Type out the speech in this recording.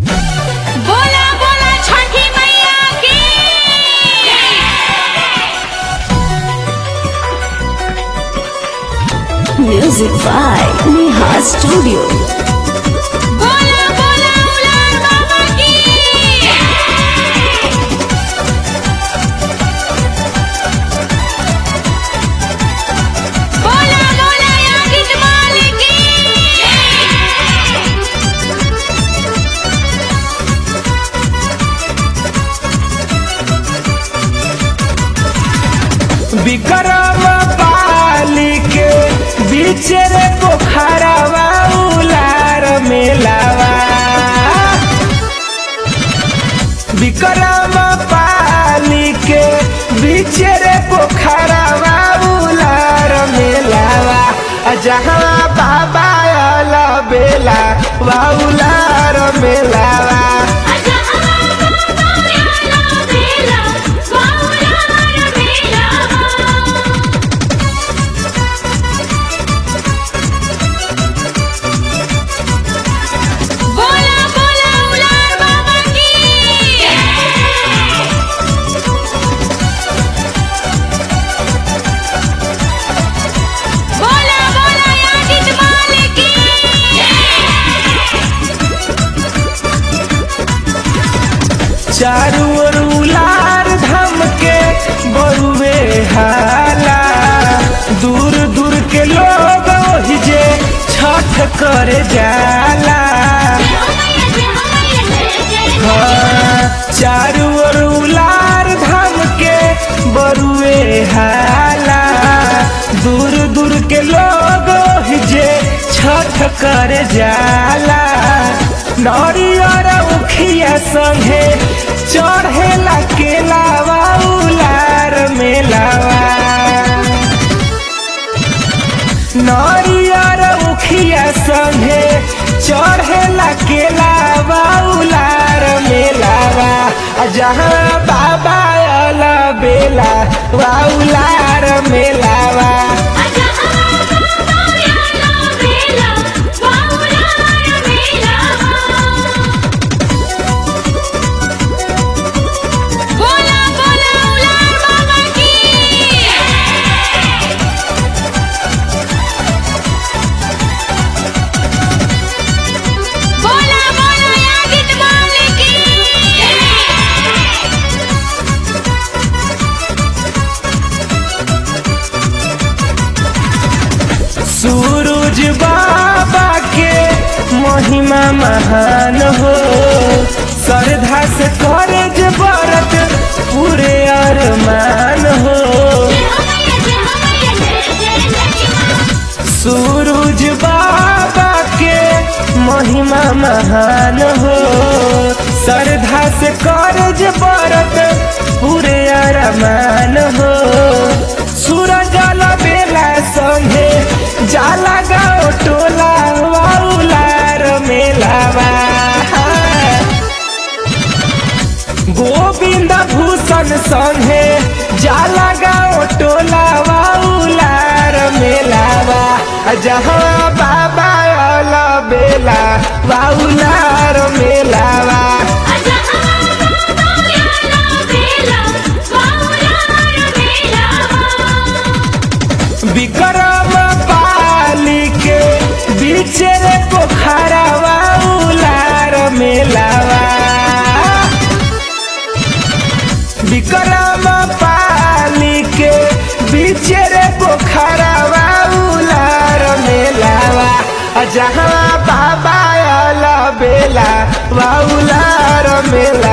बोला बोला छठी मैया की Music by Neha Studio. बोला बोला उलार बाबा की बोला बोला यागित मालिक की विक्रम पाली के बीच रे पोखरवा उलार मेलावा विक्रम पाली के बीच रे पोखरवा उलार मेलावा आ जहाँ बाबा अल बेला वा उलार मेलावा आजा हमारा बाबा बेला बाउलार बेला बोला बोला उलार बाबा की बोला बोला यागित मालिक की चारू ओर उलार धाम के बरुवे हाला दूर दूर के लोग ओहि जे छठ करे जाला हाँ, चारू ओर उलार धाम के बरुवे हाला दूर दूर के लोग ओहि जे छठ करे जाला नरियर उखिया संगे चढ़ेला केलावा उलार मेलावा नरियर उखिया संगे चढ़ेला केलावा उलार मेलावा आ जहाँ बाबा अल बेला वा उलार मेलावा आजा हमारा बाबा बेला बाउलार बेला बोला बोला उलार बाबा की बोला बोला यागित मालिक की सूरज बाबा के महिमा महान हो श्रद्धा से करे जे व्रत पूरे अरमान हो सूरज बाबा के महिमा महान हो श्रद्धा से करे जे व्रत पूरे अरमान हो सूरज बेला संगे जाला गाँव टोला वाउलार मेलावा गोविंद भूषण संगे जाला गाँव टोला वाउलार मेलावा आ जहाँ बाबा अल बेला वाउलार मेलावा आजा हमारा बेला बाउलार बेला विक्रम पाली के बीच रे पोखरवा उलार मेलावा विक्रम पाली के बीच रे पोखरवा उलार मेलावा आ जहाँ बाबा अल बेला वा उलार मेला